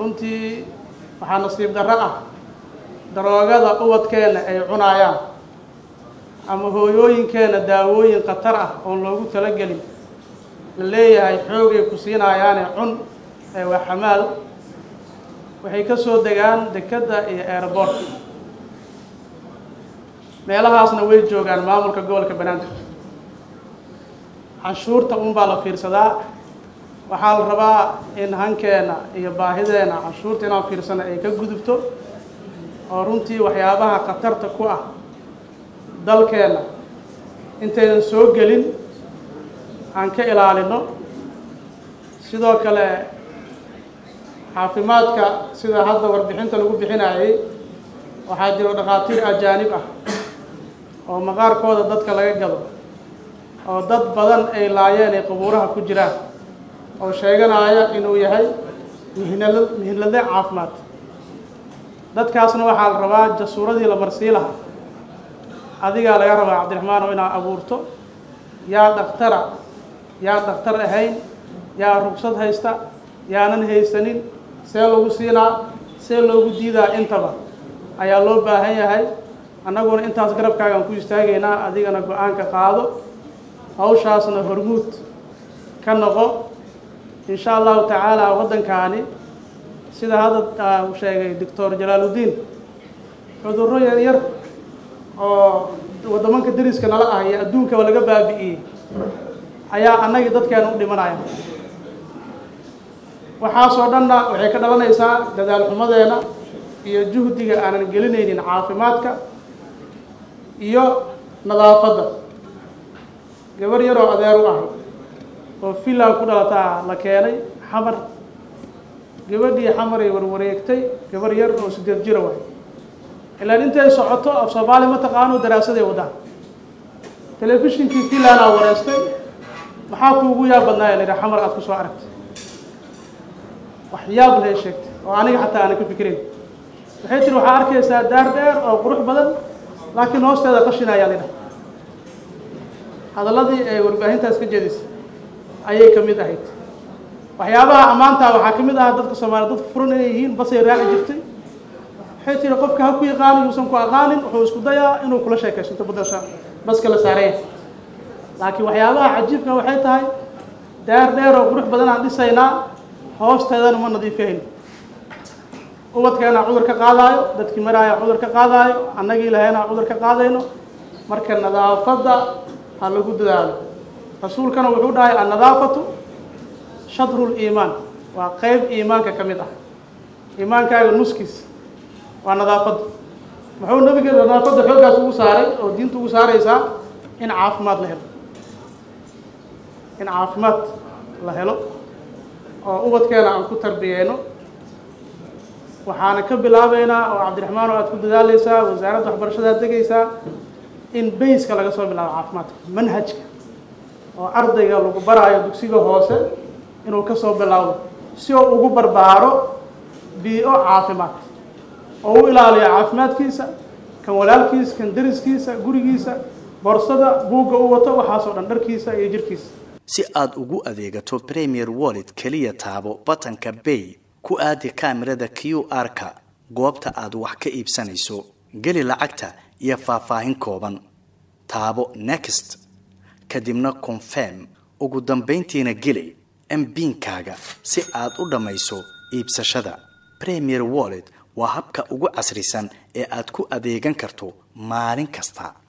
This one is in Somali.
runtii waxaa nasiib darro ah daroogada ubadkeenna ay cunaayaan ama hooyooyinkeenna daawooyin khatar ah oon loogu talagelin la leeyahay xoogay ku siinayaane cun ee waa xamaal waxay ka soo degaan dekedda iyo aeroboortka meelahaasna way joogaan maamulka gobolka banaadir canshuurta unbaa la fiirsadaa waxaa la rabaa in hankeena iyo baahideenna canshuurta inaan fiirsano ay ka gudubto oo runtii waxyaabaha khatarta ku ah dalkeenna intaynan soo gelin aan ka ilaalino sidoo kale caafimaadka sida hadda warbixinta lagu bixinayay waxaa jiro dhakhaatiir ajaanib ah oo maqaarkooda dadka laga gado oo dad badan ay laayeen ay qabuuraha ku jiraan oo sheeganaya inuu yahay mihnal mihnade caafimaad dadkaasna waxaa la rabaa jasuuradii la marsii lahaa adigaa laga rabaa cabdiraxmaan oo inaad abuurto yaa dhakhtara yaa dhakhtar ahayn yaa rugsad haysta yaanan haysanin see lagu siinaa see loogu diidaa intaba ayaa loo baahan yahay annaguna intaas garabkaagaan ku istaagaynaa adigana go-aanka qaado hawshaasna hormuud ka noqo insha allahu tacaala waddankaani sida hadda uu sheegay doctor jalaaludiin cudurro yar yar oo waddamanka dariska nala ah iyo adduunkaba laga baabi'iyey ayaa annagii dadkeena u dhimanaya waxaasoo dhanna waxay ka dhalanaysaa dadaal xumadeena iyo juhdiga aanan gelinaynin caafimaadka iyo nadaafadda gabar yaroo adeer u ahay oo finland ku dhalataa la keenay xamar gabadhii xamaray warwareegtay gabar yar oo sideed jira waay ilaan intay socoto af soomaali ma taqaano daraasaday waddaan telefishinkii finlandaa wareystay maxaa kuugu yaab badnaaya la yidhaha xamar aad ku soo aragtay wax yaab lay sheegtay oo aniga xataa aanan ka fikirayn waxay tiri waxaa arkaysaa daar dheer oo qurux badan laakiin hoosteeda qashin ayaa la yidhaha hadalladii ay warbaahintaas ka jeedisay ayay ka mid ahayd waxyaabaha ammaantaa waxaa ka mid ahaa dadka soomaaliya dad furan inay yihiin basay raaci jirtay waxay tiri qofka ha ku yaqaani yuusan ku aqaanin wuxuu isku dayaa inuu kula sheekaysanto badasha baska la saaraya laakiin waxyaabaha cajiibka waxay tahay daar dheer oo qurux badan aan dhisaynaa hoosteedana ma nadiifihayn ubadkeena cudur ka qaadaayo dadkii maraaya cudur ka qaadaayo annagii lahayna cudur ka qaadayno marka nadaafadda ha lagu dadaalo rasuulkana wuxuu dhahay annadaafatu shadru liimaan waa qeyb iimaanka ka mid ah iimaankaaga nuskiis waa nadaafadda muxuu nabiga nadaafadda xooggaas ugu saaray oo diinta ugu saaraysaa in caafimaad la helo in caafimaad la helo oo ubadkeena aan ku tarbiyeyno waxaana ka bilaabeynaa oo cabdiraxmaan oo aad ku dadaaleysaa wasaaradda waxbarashadaad degaysaa in bayska laga soo bilaabo caafimaadka manhajka oo ardayga lagu baraayo dugsiga hoose inuu ka soo bilaabo si oo ugu barbaaro bii-o caafimaad oo u ilaaliyo caafimaadkiisa kan walaalkiisa kan dariskiisa gurigiisa boorsada buugga u wato waxaasoo dhan dharkiisa iyo jirkiisa si aad ugu adeegato premier wallet keliya taabo batanka bay ku aadi kaamirada q r-ka goobta aad wax ka iibsanayso geli lacagta iyo faahfaahin kooban taabo next kadibna confirm ugu dambayntiina geli mbiinkaaga si aad u dhammayso iibsashada premier wallet waa habka ugu casrisan ee aad ku adeegan karto maalin kasta